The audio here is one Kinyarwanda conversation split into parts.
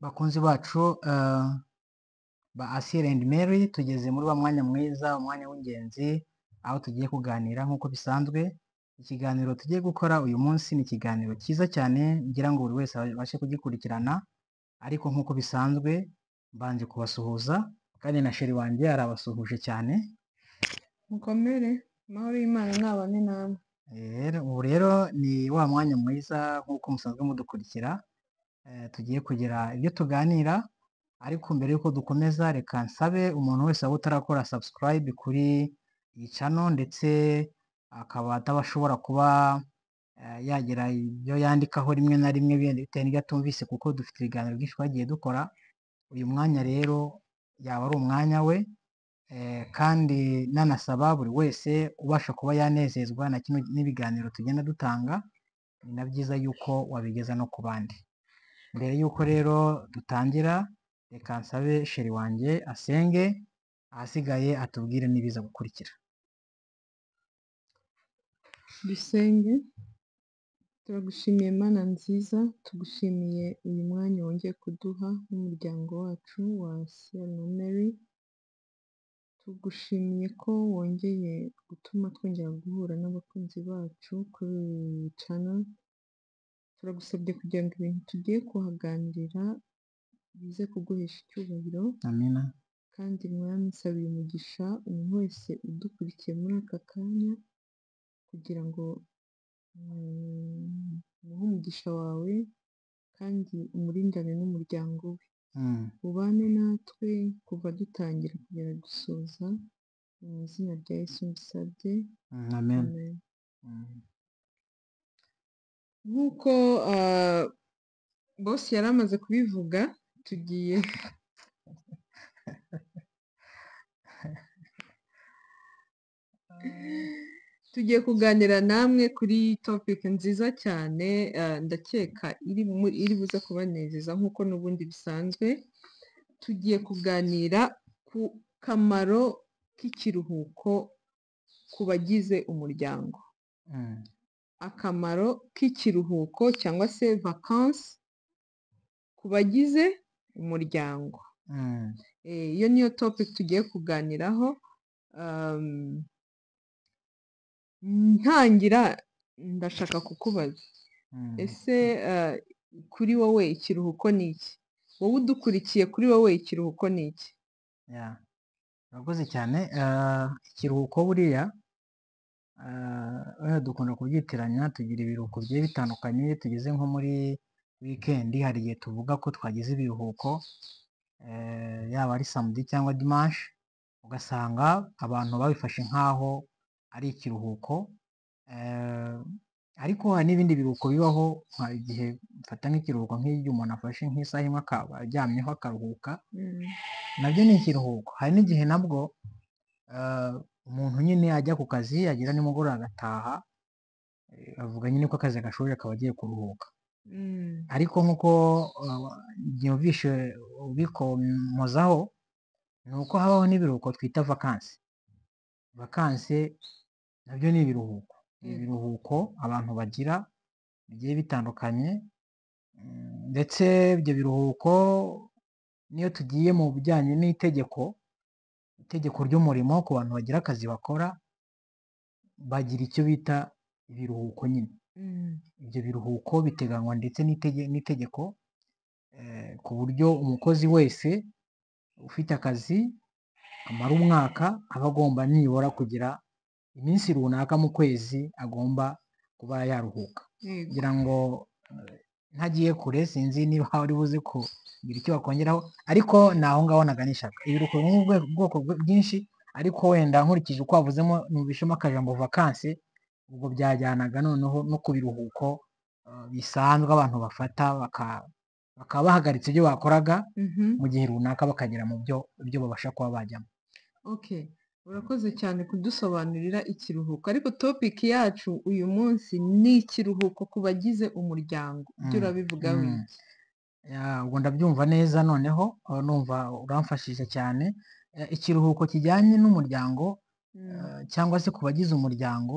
Bakunzi bacu ba Asile and Mary, tugeze muri wa mwanya mwiza, umwanya w'ingenzi, aho tugiye kuganira nk'uko bisanzwe. Ikiganiro tugiye gukora uyu munsi ni ikiganiro cyiza cyane, ngira ngo buri wese abashe kugikurikirana, ariko nk'uko bisanzwe mbanje kubasuhuza, kandi na sheri wanjye arabasuhuje cyane. mukomere amahoro y'imana ntabane namwe Eh, Ubu rero ni wa mwanya mwiza nk'uko musanzwe mudukurikira, eh, tugiye kugira ibyo tuganira, ariko mbere y'uko dukomeza reka nsabe umuntu wese waba utarakora subscribe kuri iyi channel ndetse akaba atabashobora kuba eh, yagira ibyo yandikaho rimwe na rimwe bitewe n'ibyo atumvise kuko dufite ibiganiro byinshi twagiye dukora, uyu mwanya rero yaba ari umwanya we, eh, kandi nanasaba buri wese ubasha kuba yanezezwa na kino n'ibiganiro tugenda dutanga, ni na byiza yuko wabigeza no ku bandi. Mbere y'uko rero dutangira, reka nsabe sheri wanjye asenge, ahasigaye atubwire n'ibiza gukurikira. dusenge turagushimiye mana nziza tugushimiye uyu mwanya wongeye kuduha n'umuryango wacu wa Asiya na Mary tugushimiye ko wongeye gutuma twongera guhura n'abakunzi bacu kuri iyi channel turagusabye kugira ngo ibintu tugiye kuhaganirira bize kuguhesha icyubahiro Amina. kandi mwami nsabira umugisha umuntu wese udukurikiye muri aka kanya kugira ngo mm, umuhe umugisha wawe kandi umurindane n'umuryango we Mm. ubane natwe kuva dutangira kugera dusoza mu izina rya Yesu mbisabye Mm, Amen. amen Mm. nk'uko ah, boss yari amaze kubivuga tugiye tugiye kuganira namwe kuri topic nziza cyane eh, ndakeka iri mu- iri buze kubanezeza nk'uko n'ubundi bisanzwe tugiye kuganira ku kamaro k'ikiruhuko ku bagize umuryango Mm. akamaro k'ikiruhuko cyangwa se vacances ku bagize umuryango Mm. Eh, iyo niyo topic tugiye kuganiraho um, ntangira ndashaka kukubaza Mm. ese eh, kuri wowe ikiruhuko ni iki wowe udukurikiye kuri wowe ikiruhuko ni iki Yeah. Urakoze cyane. eh, Ikiruhuko buriya eh, buriya dukunda kubyitiranya tugira ibiruhuko bigiye bitandukanye iyo tugeze nko muri wikendi hari igihe tuvuga ko twagize ibiruhuko eh, yaba ari samedi cyangwa dimanche ugasanga abantu babifashe nk'aho ari ikiruhuko eh, ariko hari n'ibindi biruhuko bibaho nka igihe mfata nk'ikiruhuko nk'iyo umuntu afashe nk'isaha imwe akaba aryamyeho akaruhuka Mm, nabyo ni ikiruhuko hari n'igihe nabwo eh, umuntu nyine ajya ku kazi yagira nimugoroba agataha eh, avuga nyine ko akazi gashoje akaba agiye kuruhuka mm, ariko nk'uko eh, byumvishe ubikomozaho ni uko habaho n'ibiruhuko twita vakansi vakansi nabyo ni ibiruhuko ni mm, ibiruhuko abantu bagira bigiye bitandukanye mm, ndetse ibyo biruhuko niyo tugiye mu bijyanye n'itegeko itegeko ry'umurimo ku bantu bagira akazi bakora bagira icyo bita ibiruhuko nyine mm, ibyo biruhuko biteganywa ndetse n'itege- n'itegeko eh, ku buryo umukozi wese ufite akazi amara umwaka aba agomba nibura kugira iminsi runaka mu kwezi agomba kuba yaruhuka yego kugira ngo eh, ntagiye kure sinzi niba wari buze kugira icyo bakongeraho ariko ni aho ngaho naganishaga ibiruhuko biri mu bwe- bwoko bwe- bwinshi ariko wenda nkurikije uko wavuzemo numvishemo akajambo vakansi ubwo byajyanaga noneho no ku biruhuko eh, bisanzwe abantu bafata baka- bakaba bahagaritse ibyo bakoraga Mhm. mu gihe runaka bakagera mu byo ibyo babasha kuba bajyamo okay urakoze cyane kudusobanurira ikiruhuko ariko topic yacu uyu munsi ni ikiruhuko ku bagize umuryango ibyo Mm, urabivugaho mm. iki Ya, ubwo ndabyumva neza noneho aho numva uramfashije cyane Eh, ikiruhuko kijyanye n'umuryango Mm, eh, cyangwa se ku bagize umuryango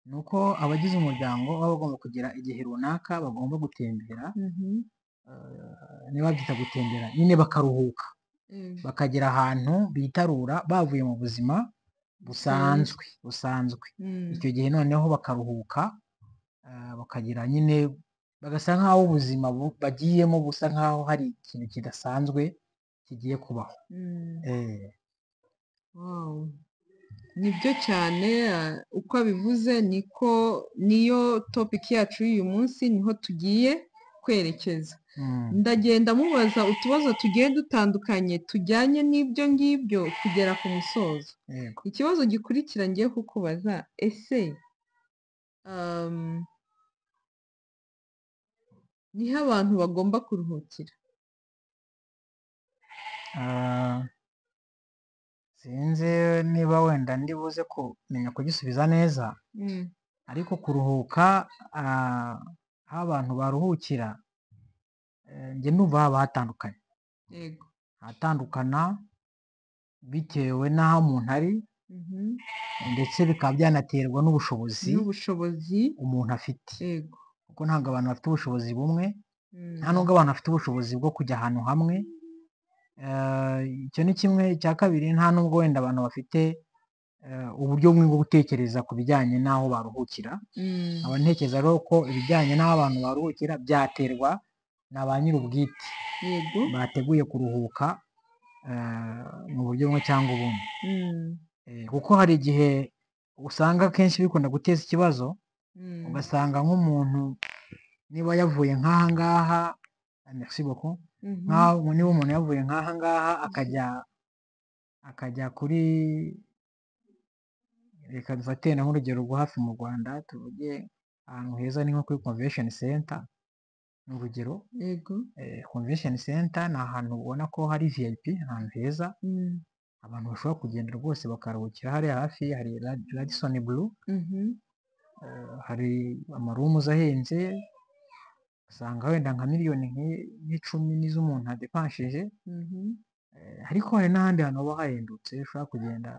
ni uko abagize umuryango baba bagomba kugira igihe runaka bagomba gutembera mhm, eh, niba babyita gutembera nyine bakaruhuka bakagera ahantu bitarura bavuye mu buzima busanzwe busanzwe icyo gihe noneho bakaruhuka eh, bakagira nyine bagasa nk'aho ubuzima bu- bagiyemo busa nk'aho hari ikintu kidasanzwe kigiye kubaho Eh, Wow. Nibyo cyane ah, uko abivuze niko niyo topiki yacu y'uyu munsi niho tugiye kwerekeza mm, ndagenda mubaza utubazo tugiye dutandukanye tujyanye n'ibyo ngibyo kugera ku musozo yego ikibazo gikurikira ngiye kukubaza ese um, niho abantu bagomba kuruhukira Ah, sinzi niba wenda ndibuze kumenya kugisubiza neza Mm, ariko kuruhuka ah, aho abantu baruhukira eh, njye numva haba hatandukanye yego hatandukana bitewe n'aho umuntu ari Mhm. ndetse bikaba byanaterwa n'ubushobozi n'ubushobozi umuntu afite yego kuko ntabwo abantu bafite ubushobozi bumwe Mm, nta nubwo abantu bafite ubushobozi bwo kujya ahantu hamwe Eh, icyo ni kimwe icya kabiri nta nubwo wenda abantu bafite eh, uburyo bumwe bwo gutekereza ku bijyanye n'aho baruhukira mm, nkaba ntekereza rero ko ibijyanye n'aho abantu baruhukira byaterwa na ba nyir'ubwite yego bateguye kuruhuka eh, mu buryo bumwe cyangwa ubundi Mm, Eh, kuko hari igihe usanga akenshi bikunda guteza ikibazo mm, ugasanga nk'umuntu niba yavuye nk'aha ngaha merci beaucoup mhm, nk'aho niba umuntu yavuye nk'aha ngaha akajya akajya kuri reka dufate na nk'urugero rwo hafi mu rwanda tuvuge ahantu heza ni nko kuri convention center ni urugero yego Eh, convention center ni ahantu ubona ko hari vip ahantu heza Mm, abantu bashobora kugenda rwose bakaruhukira hariya hafi hari Rad- radisson blue mhm, Eh, hari amarumus ahenze usanga wenda nka miliyoni nk'i- nk'icumi n'izo umuntu adepanshije mhm, Eh, ariko hari n'ahandi hantu haba hahendutse ushobora kugenda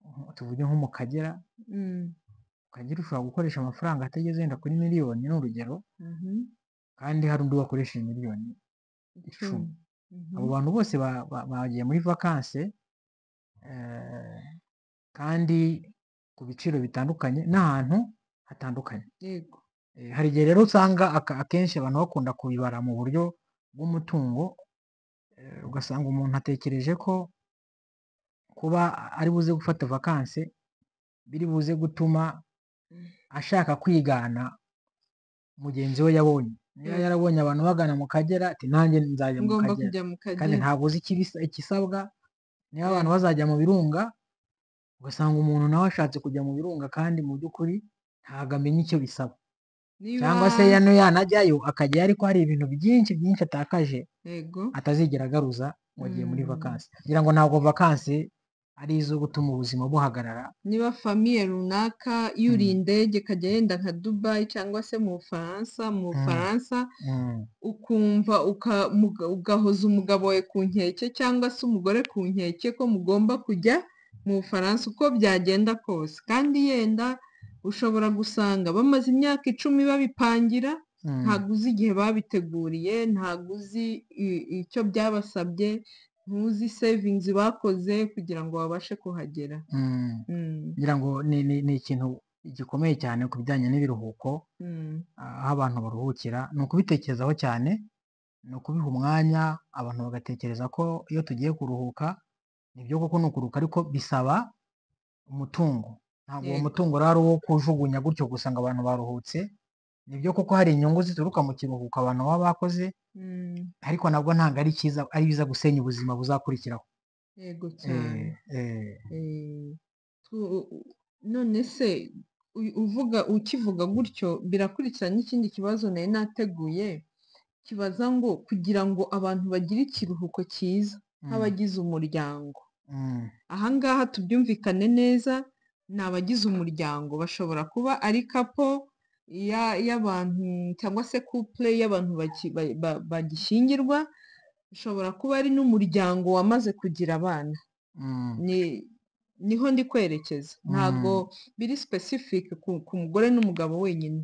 nko- tuvuge nko mu kagera mm, mu kagera ushobora gukoresha amafaranga atageze wenda kuri miliyoni ni urugero mhm, kandi hari undi wakoresheje miliyoni icumi icumi. Mhm, abo bantu bose ba- ba- bagiye muri vakanse eh, kandi ku biciro bitandukanye n'ahantu hatandukanye yego Eh, hari igihe rero usanga aka- akenshi abantu bakunda kubibara mu buryo bw'umutungo eh, ugasanga umuntu atekereje ko kuba ari buze gufata vakanse biri buze gutuma Mm. ashaka kwigana mugenzi we yabonye niba Mm. yarabonye abantu bagana mu kagera ati nanjye nzajya mu ngomba kagera kujya mu kandi kagera ntabwo uzi ikibisa- ikisabwa niba abantu bazajya mu birunga ugasanga umuntu nawe ashatse kujya mu birunga kandi mu by'ukuri ntabwo amenya icyo bisaba niba cyangwa se yano yanajyayo akajya ariko hari ibintu byinshi byinshi atakaje yego atazigera agaruza ngo agiye muri Mm. vakansi ngira ngo ntabwo vakansi ari izo gutuma ubuzima buhagarara niba famiye runaka yuriye indege ikajya yenda nka dubayi cyangwa se mu bufaransa mu bufaransa Mm, ukumva uka- muga- ugahoza umugabo we ku nkeke cyangwa se umugore ku nkeke ko mugomba kujya mu bufaransa uko byagenda kose kandi yenda ushobora gusanga bamaze imyaka icumi babipangira mm, ntabwo uzi igihe babiteguriye ntabwo uzi i- icyo byabasabye ntuzi sevingizi bakoze kugira ngo babashe kuhagera mm. Mm, ngira ngo ni ni- ni ikintu gikomeye cyane ku bijyanye n'ibiruhuko mm, ah, aho abantu baruhukira ni ukubitekerezaho cyane ni ukubiha umwanya abantu bagatekereza ko iyo tugiye kuruhuka nibyo koko ni ukuruhuka ariko bisaba umutungo ntabwo uwo Yego. mutungo rero ari uwo kujugunya gutyo gusa ngo abantu baruhutse nibyo koko hari inyungu zituruka mu kiruhuko abantu baba bakoze mm, ariko nabwo ntabwo ari cyiza ari biza gusenya ubuzima buzakurikiraho yego cyane Eh, eh, Eh, tu- none se uy- uvuga ukivuga gutyo birakurikira n'ikindi kibazo nari nateguye kibaza ngo kugira ngo abantu bagire ikiruhuko cyiza mm, nk'abagize umuryango mm, aha ngaha tubyumvikane neza ni abagize umuryango bashobora kuba ari kapo ya- y'abantu cyangwa se couple y'abantu baki- ba- ba- bagishyingirwa bishobora kuba ari n'umuryango wamaze kugira abana mm, ni niho ndi kwerekeza ntabwo biri specific ku, ku mugore n'umugabo wenyine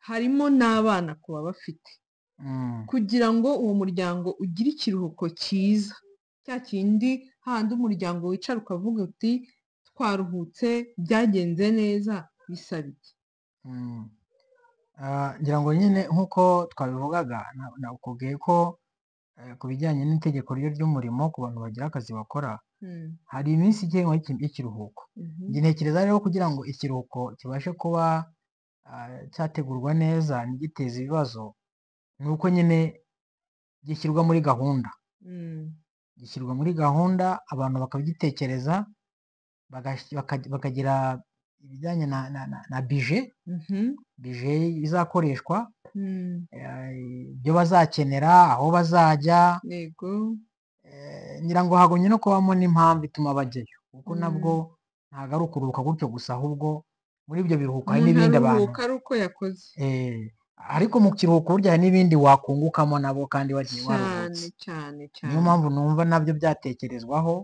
harimo n'abana kuba bafite Mm, kugira ngo uwo muryango ugire ikiruhuko cyiza cya kindi handi umuryango wicara ukavuga uti twaruhutse byagenze neza bisaba iki mm. Ah, ngira ngo nyine nk'uko twabivugaga na- nakubwiye ko eh, ku bijyanye n'itegeko ryo ry'umurimo ku bantu bagira akazi bakora Mm, hari iminsi igenwa y'iki- y'ikiruhuko mhm, njye ntekereza rero kugira ngo ikiruhuko kibashe kuba ah, cyategurwa neza ntigiteze ibibazo ni uko nyine gishyirwa muri gahunda mm, gishyirwa muri gahunda abantu bakabitekereza bagas- baka- bakagira ibijyanye na na, na, na bije mhm, bije izakoreshwa mm, eh, ibyo bazakenera aho bazajya yego eh, ngira ngo hagumye no kubamo n'impamvu ituma bajyayo kuko Mm. nabwo ntabwo ari ukuruhuka gutyo gusa ahubwo muri ibyo biruhuko hari umuntu n'ibindi abantu aruhuka ari uko yakoze eh, ariko mu kiruhuko burya hari n'ibindi wakungukamo nabo kandi wagiye cyane waruhutse cyane niyo cyane mpamvu numva nabyo byatekerezwaho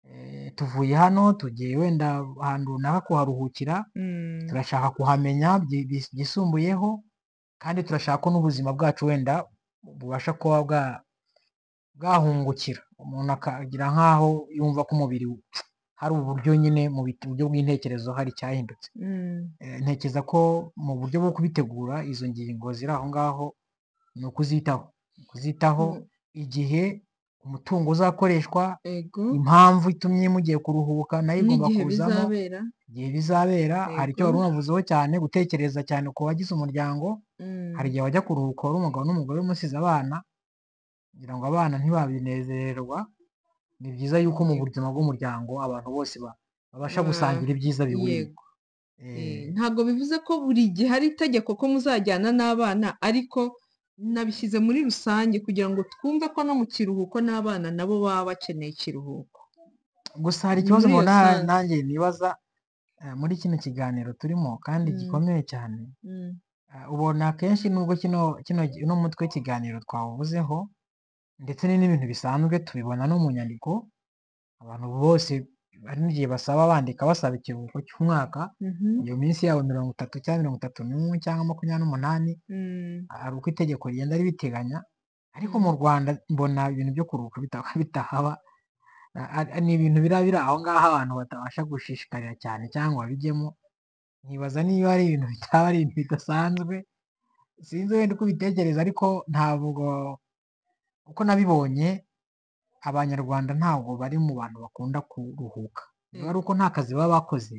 eh, tuvuye hano tugiye wenda ahantu runaka kuharuhukira Mm, turashaka kuhamenya byi- bis- byisumbuyeho kandi turashaka ko n'ubuzima bwacu wenda bubasha kuba bwa- bwahungukira umuntu akagira nk'aho yumva ko umubiri we- hari uburyo nyine mu bit- buryo bw'intekerezo hari icyahindutse mm, Eh, ntekereza ko mu buryo bwo kubitegura izo ngingo ziri aho ngaho ni ukuzitaho Ni ukuzitaho mm, igihe umutungo uzakoreshwa yego impamvu itumye mugiye kuruhuka nayo igomba n'igihe kuzamo bizabera igihe bizabera hari icyo wari Yego. unavuzeho cyane gutekereza cyane ku bagize umuryango Mm, hari igihe wajya kuruhuka wari umugabo n'umugore umusize abana kugira ngo abana ntibabinezererwa ni byiza yuko mu Yego. buzima bw'umuryango abantu bose ba- babasha Ba- gusangira ibyiza bihuriye yego Eh, Eh, ntabwo bivuze ko buri gihe hari itegeko ko muzajyana n'abana ariko nabishyize muri rusange kugira ngo twumve ko no mu kiruhuko n'abana nabo baba bakeneye ikiruhuko gusa hari Ni ikibazo muri iyo mbona sange nanjye nibaza eh, muri kino kiganiro turimo kandi Mm, gikomeye cyane mm, Eh, ubona akenshi nubwo kino kino uno mutwe w'ikiganiro twawuvuzeho ndetse ni n'ibintu bisanzwe tubibona no mu nyandiko abantu bose hari n'igihe basaba bandika basaba ikiruhuko cy'umwaka mhm, iyo minsi yabo mirongo itatu cyangwa mirongo itatu n'umwe cyangwa makumyabiri n'umunani mm, hari uko itegeko rigenda ribiteganya ariko mm, mu rwanda mbona ibintu byo kuruhuka bita- bitahaba A- a- ni ibintu bira biri aho ngaho abantu batabasha gushishikarira cyane cyangwa babijyemo nkibaza niba ari ibintu bitaba ari ibintu bidasanzwe sinzi wenda uko ubitekereza ariko ntabwo uko nabibonye abanyarwanda ntabwo bari mu bantu bakunda kuruhuka niba ari yego. uko nta kazi baba bakoze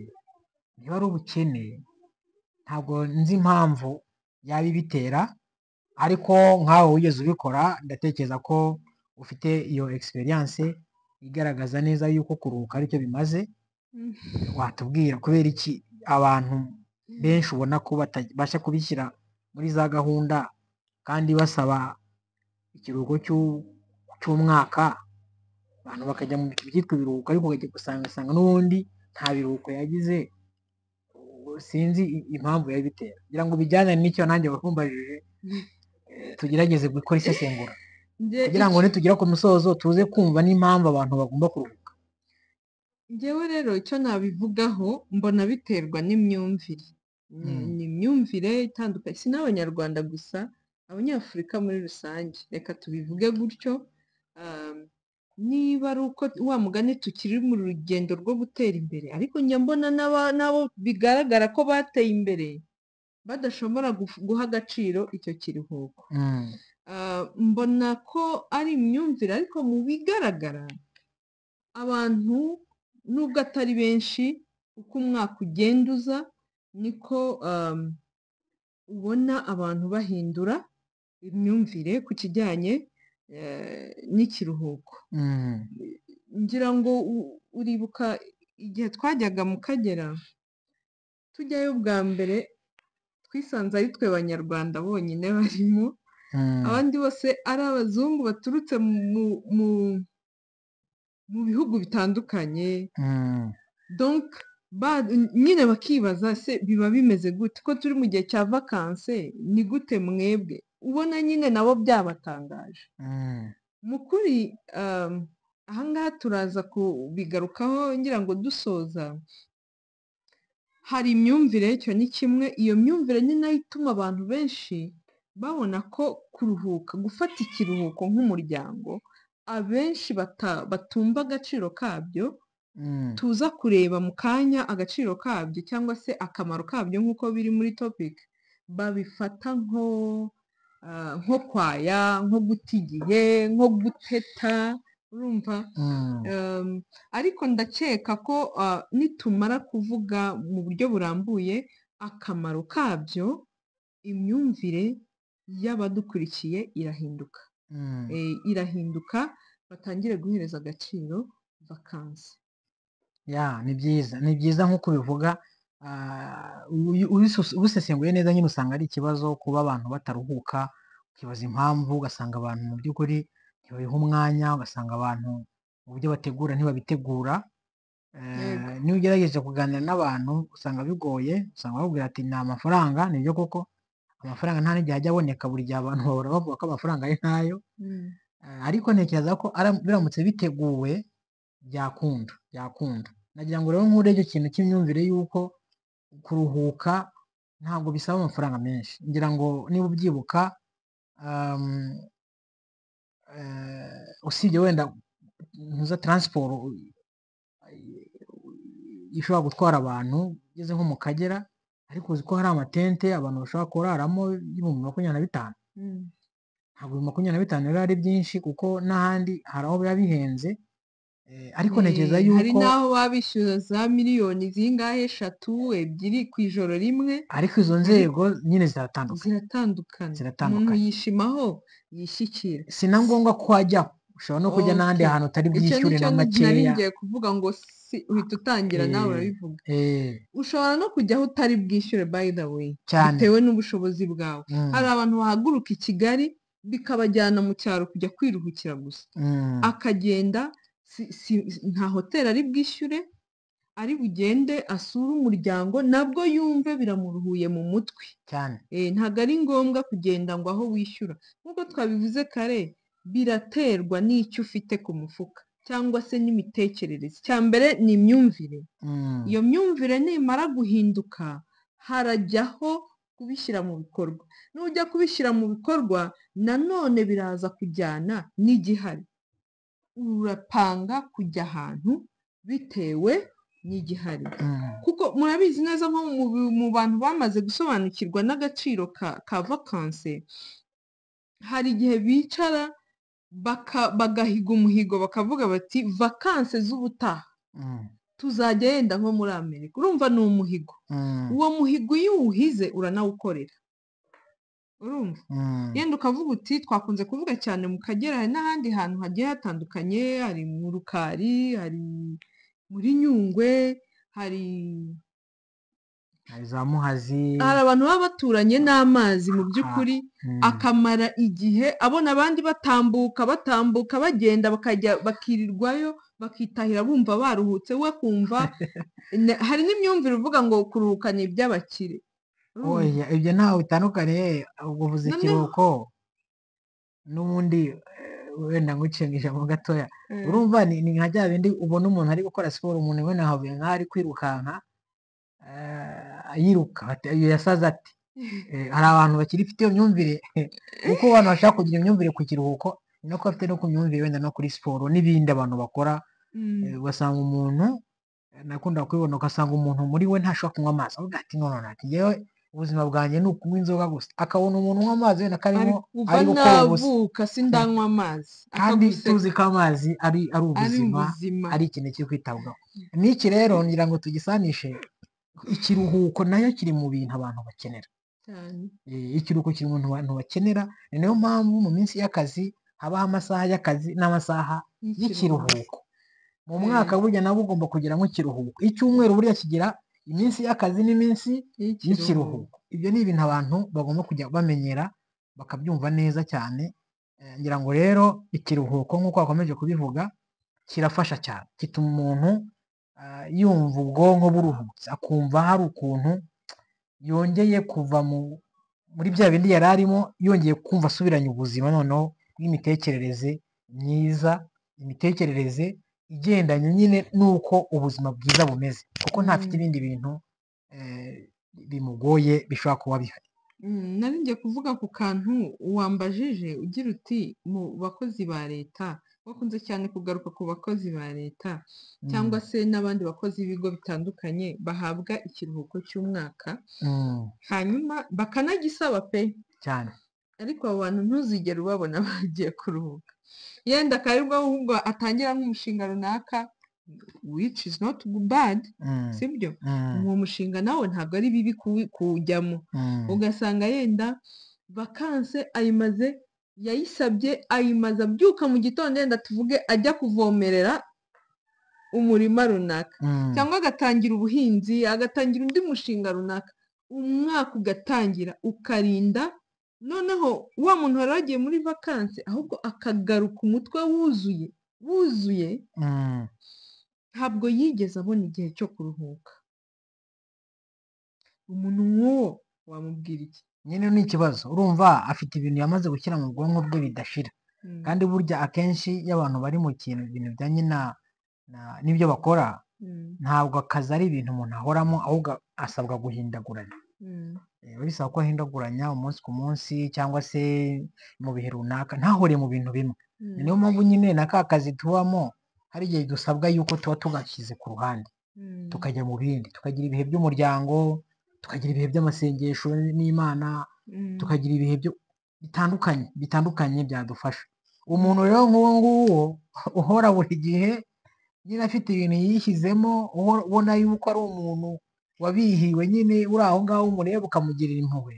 niba ari ubukene ntabwo nzi impamvu yaba ibitera ariko nkawe wigeze ubikora ndatekereza ko ufite iyo egisperiyanse igaragaza neza yuko kuruhuka aricyo bimaze Mm, watubwira kubera iki abantu benshi ubona ko batabasha kubishyira muri za gahunda kandi basaba ikiruhuko cy'u- cy'umwaka abantu bakajya mu byitwa ibiruhuko ariko ukajya gusanga asanga n'ubundi nta biruhuko yagize ubu sinzi i- impamvu yabitera kugira ngo bijyane n'icyo nanjye wakumbajije tugerageze gukora isesengura Njye kugira ngo icyo- nitugera ku musozo tuze kumva n'impamvu abantu bagomba kuruhuka Njyewe rero icyo nabivugaho mbona biterwa n'imyumvire ni Mm, ni imyumvire itandukanye si n'abanyarwanda gusa abanyafurika muri rusange reka tubivuge gutyo um, niba ari uko wa mugani tukiri mu rugendo rwo gutera imbere ariko njya mbona n'aba- n'abo bigaragara ko bateye imbere badashobora guf- guha agaciro icyo kiruhuko mm, Ah, mbona ko ari imyumvire ariko mu bigaragara abantu nubwo atari benshi uko umwaka ugenda uza niko um, ubona abantu bahindura imyumvire ku kijyanye eh, n'ikiruhuko mm, ngira ngo u- uribuka igihe twajyaga mu Kagera tujyayo bwa mbere twisanze ari twe Banyarwanda bonyine barimo mm, abandi bose ari abazungu baturutse mu mu mu bihugu bitandukanye mm, donc ba- nyine bakibaza se biba bimeze gute ko turi mu gihe cya vakanse ni gute mwebwe ubona nyine nabo byabatangaje mm, mu kuri um, ahangaha turaza kubigarukaho ngira ngo dusoza hari imyumvire icyo ni kimwe iyo myumvire ni nayo ituma abantu benshi babona ko kuruhuka gufata ikiruhuko nk'umuryango abenshi bata- batumva agaciro kabyo Mm, tuza kureba mu kanya agaciro kabyo cyangwa se akamaro kabyo nk'uko biri muri topic babifata nko ah, nko kwaya nko guta igihe nko guteta urumva mm, Um, ariko ndakeka ko ah, nitumara kuvuga mu buryo burambuye akamaro kabyo imyumvire y'abadukurikiye irahinduka mm. Eh, irahinduka batangire guhereza agaciro vakansi Ya, ni byiza ni byiza nk'uko ubivuga ah, uyu- ubisus- ubisesenguye neza nyine usanga ari ikibazo kuba abantu bataruhuka ukibaza impamvu ugasanga abantu mu by'ukuri ntibabiha umwanya ugasanga abantu mu byo bategura ntibabitegura Eh, Yego. niba ugerageje kuganira n'abantu usanga bigoye usanga babwira ati ni amafaranga nibyo koko amafaranga nta n'igihe ajya aboneka buri gihe abantu bahora bavuga ko amafaranga ari ntayo Mm. Eh, ariko ntekereza ko ara- biramutse biteguwe byakunda byakunda nagira ngo rero nk'urebye ikintu cy'imyumvire y'uko kuruhuka ntabwo bisaba amafaranga menshi ngira ngo niba ubyibuka um, eh, usibye wenda ntuza taransiporo ishobora gutwara abantu ugeze nko mu kagera ariko uzi ko hari amatente abantu bashobora kuraramo y'ibihumbi makumyabiri na bitanu Mm. ntabwo ibihumbi makumyabiri na bitanu biba ari byinshi kuko n'ahandi hari aho biba bihenze eh, ariko Eh, ntekereza hari yuko n'aho baba bishyura za miliyoni zingahe eshatu ebyiri ku ijoro rimwe ariko izo nzego nyine ziratandukanye ziratandukana umuntu ziratandukanye yishimaho yishyikira si na ngombwa ko wajya ushobora no kujya n'ahandi Okay. hantu utari icyo bwishyure nicyo na nari makeya ngiye kuvuga ngo si uhita utangira nawe Eh, urabivuga eh, ushobora no kujyaho utari bwishyure by the way cyane bitewe n'ubushobozi bwawe Mm, hari abantu bahaguruka i kigali bikabajyana mu cyaro kujya kwiruhukira gusa mm, akagenda si- si- nta hoteli ari bwishyure ari bugende asure umuryango nabwo yumve biramuruhuye mu mutwe cyane Eh, ntabwo ari ngombwa kugenda ngo aho wishyura nk'uko twabivuze kare biraterwa n'icyo ufite ku mufuka cyangwa se n'imitekerereze icya mbere ni imyumvire Mm, iyo myumvire nimara guhinduka harajyaho kubishyira mu bikorwa nujya kubishyira mu bikorwa nanone biraza kujyana n'igihari urapanga kujya ahantu bitewe n'igihari mm, kuko murabizi neza nko mu, bi- mu bantu bamaze gusobanukirwa n'agaciro ka, ka vakanse hari igihe bicara baka, bagahiga umuhigo bakavuga bati vakanse z'ubutaha mm, tuzajya yenda nko muri amerika urumva ni umuhigo mm, uwo muhigo iyo uwuhize uranawukorera urumva mm, yenda ukavuga uti twakunze kuvuga cyane mu kagera hari n'ahandi hantu hagiye hatandukanye hari mu rukari hari muri nyungwe hari hari za muhazi hari abantu baba baturanye n'amazi mu Aha. by'ukuri mm, akamara igihe abona abandi batambuka batambuka bagenda bakajya bakirirwayo bakitahira bumva baruhutse we kumva ne- hari n'imyumvire uvuga ngo kuruhuka ni iby'abakire urumva? oya ibyo ntaho bitandukaniye ubwo uvuze Noneho- ikiruhuko n'ubundi eh, wenda ngucenga ijambo gatoya Eh, urumva ni ni nka bya bindi ubona umuntu ari gukora siporo umuntu we nahavuye nk'aho ari kwirukanka eh, yiruka ati- iyo yasaze ati Eh, hari abantu bakirifite iyo myumvire kuko abantu bashaka kugira iyo myumvire ku kiruhuko ni no kuba bafite no ku myumvire wenda no kuri siporo n'ibindi abantu bakora mm, Eh, ugasanga umuntu eh, nakunda kubibona ugasanga umuntu muri we ntashobora kunywa amazi avuga ati no no no, ati yewe ubuzima bwanjye ni ukunywa inzoga gusa akabona umuntu unywa amazi wenda ari karimo kuva ari gukora ubusa navuka sindanywa amazi kandi akaguseka tuzi ko amazi ari ari ari ubuzima ubuzima ari ikintu kiri kwitabwaho n'iki rero ngira ngo tugisanishe ikiruhuko nayo kiri mu bintu abantu bakenera cyane Eh, ikiruhuko kiri mu bintu abantu bakenera ni nayo mpamvu mu minsi y'akazi habaho amasaha y'akazi n'amasaha y'ikiruhuko mu Eh. mwaka burya nabwo ugomba kugira nk'ikiruhuko icyumweru burya kigira iminsi y'akazi n'iminsi y'ikiruhuko ibyo ni ibintu abantu bagomba kujya bamenyera bakabyumva neza cyane Eh, ngira ngo rero ikiruhuko nk'uko wakomeje kubivuga kirafasha cyane gituma umuntu ah, yumva ubwonko buruhutse akumva hari ukuntu yongeye kuva mu muri bya bindi yari arimo yongeye kumva asubiranye ubuzima noneho n'imitekerereze myiza imitekerereze igendanye nyine n'uko ubuzima bwiza bumeze kuko ntafite Mm. ibindi bintu eh, bimugoye bishobora kuba bihari Mm, Nari ngiye kuvuga ku kantu wambajije ugira uti mu bakozi ba leta wakunze cyane kugaruka ku bakozi ba leta cyangwa se n'abandi bakozi b'ibigo bitandukanye bahabwa ikiruhuko cy'umwaka Mm, hanyuma bakanagisaba pe cyane ariko abo bantu ntuzigere ubabona bagiye kuruhuka yenda akarirwa ahubwo atangira nk'umushinga runaka which is not bad Mm, sibyo mm, uwo mushinga nawe ntabwo ari bibi kuwi- kuwujyamo mm, ugasanga yenda vakanse ayimaze yayisabye ayimaza abyuka mu gitondo yenda tuvuge ajya kuvomerera umurima runaka mm, cyangwa agatangira ubuhinzi agatangira undi mushinga runaka umwaka ugatangira ukarinda noneho wa muntu wari wagiye muri vakanse ahubwo akagaruka umutwe wuzuye wuzuye mm. ntabwo yigeze abona igihe cyo kuruhuka umuntu nk'uwo wamubwira iki nyine ni ikibazo urumva afite ibintu yamaze gushyira mu bwonko bwe bidashira Mm, kandi burya akenshi iyo abantu bari mu kintu ibintu bijyanye na na- n'ibyo bakora mm, ntabwo akazi ari ibintu umuntu ahoramo ahubwo asabwa guhindaguranya mm, Eh, bisaba ko ahindaguranya umunsi ku munsi cyangwa se mu bihe runaka ntahore mu bintu bimwe mm, niyo mpamvu nyine na ka kazi tubamo hari igihe dusabwa yuko tuba tugashyize ku ruhande mm, tukajya mu bindi tukagira ibihe by'umuryango tukagira ibihe by'amasengesho n'imana mm, tukagira ibihe byo bitandukanye bitandukanye byadufasha umuntu rero nk'uwo nguwo uhora buri gihe nyine afite ibintu yishyizemo uhora ubona yuko ari umuntu wabihiwe nyine uri aho ngaho umureba ukamugirira impuhwe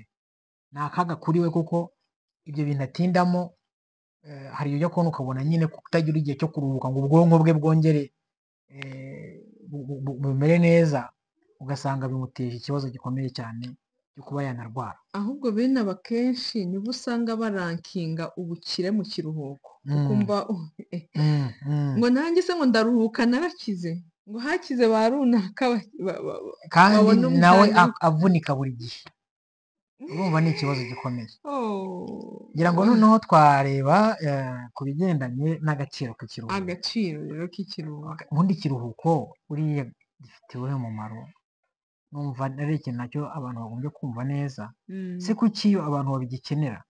ni akaga kuri we kuko ibyo bintu atindamo eh, hari ibyo kubona ukabona nyine kutagira igihe cyo kuruhuka ngo ubwonko bwe bwongere eh, bu- bu- bu- bumere neza ugasanga bimuteje ikibazo gikomeye cyane cyo kuba yanarwara ahubwo bene aba kenshi nibo usanga barankinga ubukire mu kiruhuko ukumva uh, eh, Mm, mm. ngo nanjye se ngo ndaruhuka narakize ngo hakize ba runaka ba- ba- ba- ba- kandi babona nawe umwanya wo- ak- avunika buri gihe urumva ni ikibazo gikomeye Oh, ngira ngo noneho twareba eh, ku bigendanye n'agaciro k'ikiruhuko agaciro rero k'ikiruhuko ubundi ikiruhuko buriya gifite uwuhe mumaro numva ari ikintu nacyo abantu bagombye kumva neza Mm, se kuki iyo abantu babigikenera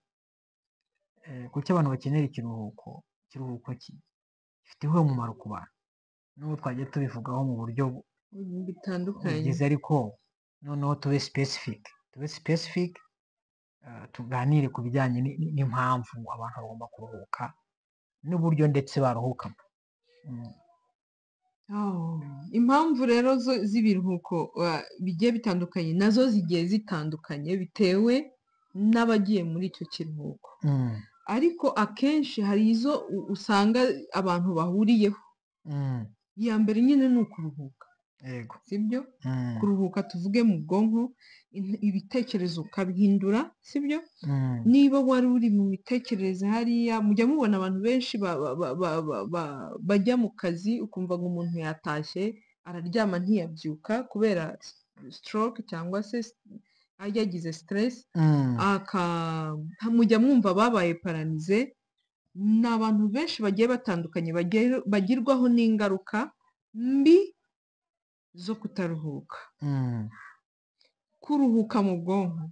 Eh, kuki abantu bakenera ikiruhuko ikiruhuko ki- gifite uwuhe mumaro ku bantu n'ubu twagiye tubivugaho mu buryo bu- bitandukanye bugeze ariko noneho tube specific tube specific eh, tuganire ku bijyanye ni- ni- n'impamvu abantu bagomba kuruhuka n'uburyo ndetse baruhukamo Mm, Oh, impamvu rero zo- z'ibiruhuko wa- bigiye bitandukanye nazo zigiye zitandukanye bitewe n'abagiye muri icyo kiruhuko mm, ariko akenshi hari izo u- usanga abantu bahuriyeho mm, iya mbere nyine ni ukuruhuka yego sibyo Mm, kuruhuka tuvuge mu bwonko in- ibitekerezo ukabihindura sibyo mm, niba wari uri mu mitekerereze hariya mujya mubona abantu benshi ba- ba- ba- ba- ba- ba- bajya mu kazi ukumva ngo umuntu yatashye araryama ntiyabyuka kubera stroke cyangwa se ajya yagize stress mm, aka mujya mwumva babaye paranize ni abantu benshi bagiye batandukanye bagero- bagirwaho n'ingaruka mbi zo kutaruhuka mm, kuruhuka mu bwonko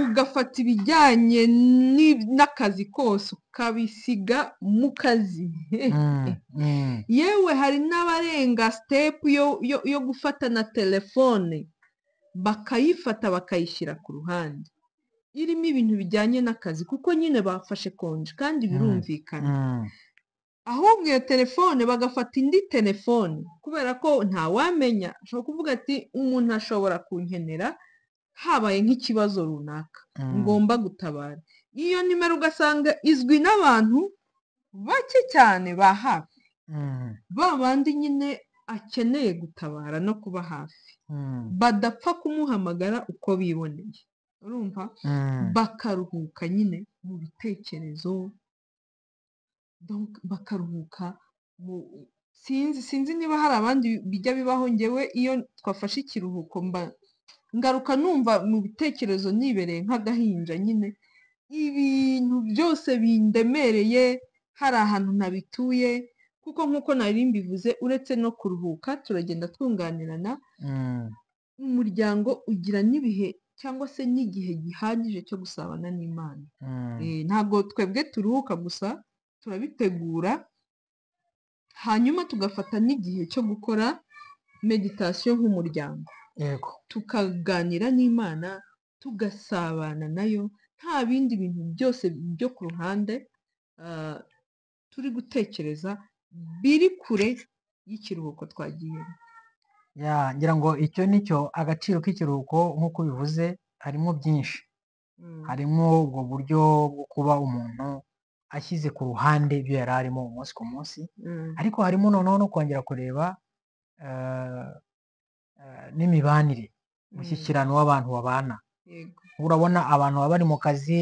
ugafata ibijyanye ni- n'akazi kose ukabisiga mu kazi mm, mm, yewe hari n'abarenga sitepu yo, yo, yo gufata na telefone bakayifata bakayishyira ku ruhande irimo ibintu bijyanye n'akazi kuko nyine bafashe konji kandi birumvikana mm, ahubwo iyo telefone bagafata indi telefone kubera ko ntawamenya ashobora kuvuga ati umuntu ashobora kunkenera habaye nk'ikibazo runaka mm, ngomba gutabara iyo nimero ugasanga izwi n'abantu bake cyane ba hafi mm, ba bandi nyine akeneye gutabara no kuba hafi mm, badapfa kumuhamagara uko biboneye urumva mm. bakaruhuka nyine mu bitekerezo donc bakaruhuka mu sinzi sinzi niba hari abandi bijya bibaho ngewe iyo twafashe ikiruhuko mba ngaruka numva mu bitekerezo nibereye nk'agahinja nyine ibintu byose bindemereye hari ahantu ntabituye kuko nk'uko nari mbivuze uretse no kuruhuka turagenda twunganirana mm. umuryango ugira n'ibihe cyangwa se n'igihe gihagije cyo gusabana n'imana Mm, Eh, ntabwo twebwe turuhuka gusa turabitegura hanyuma tugafata n'igihe cyo gukora meditasiyo nk'umuryango yego tukaganira n'imana tugasabana nayo nta bindi bintu byose byo ku ruhande ah, turi gutekereza biri kure y'ikiruhuko twagiyemo ya ngira ngo icyo ni cyo agaciro k'ikiruhuko nk'uko ubivuze harimo byinshi Mm. harimo ubwo buryo bwo kuba umuntu ashyize ku ruhande ibyo yari arimo umunsi ku munsi Mm. ariko harimo noneho no kongera kureba eh, eh, n'imibanire umushyikirano w'abantu babana Yego. urabona abantu baba bari mu kazi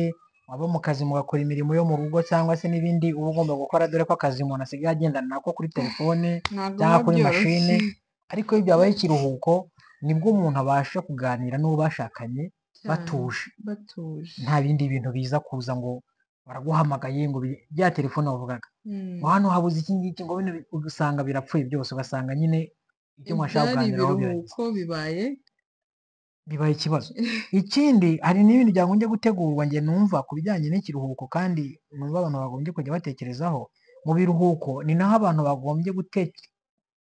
waba mu kazi mugakora imirimo yo mu rugo cyangwa se n'ibindi uba ugomba gukora dore ko akazi umuntu asigaye agendana nako kuri telefone ntabwo cyangwa biba kuri byoroshye. mashine ariko iyo byabaye ikiruhuko nibwo umuntu abasha kuganira n'uwo bashakanye Cyane. batuje batuje nta bindi bintu biza kuza ngo baraguhamagaye ngo bi- bya telefone wavugaga Mm. ngo hano habuze iki ngiki ngo bino bi- ugasanga birapfuye byose ugasanga nyine icyo mwashaka ibyari kuganiraho biragize ibiruhuko bibaye bibaye ikibazo ikindi hari n'ibindi byagombye gutegurwa njye numva ku bijyanye n'ikiruhuko kandi numva abantu bagombye kujya batekerezaho mu biruhuko ni naho abantu bagombye gute-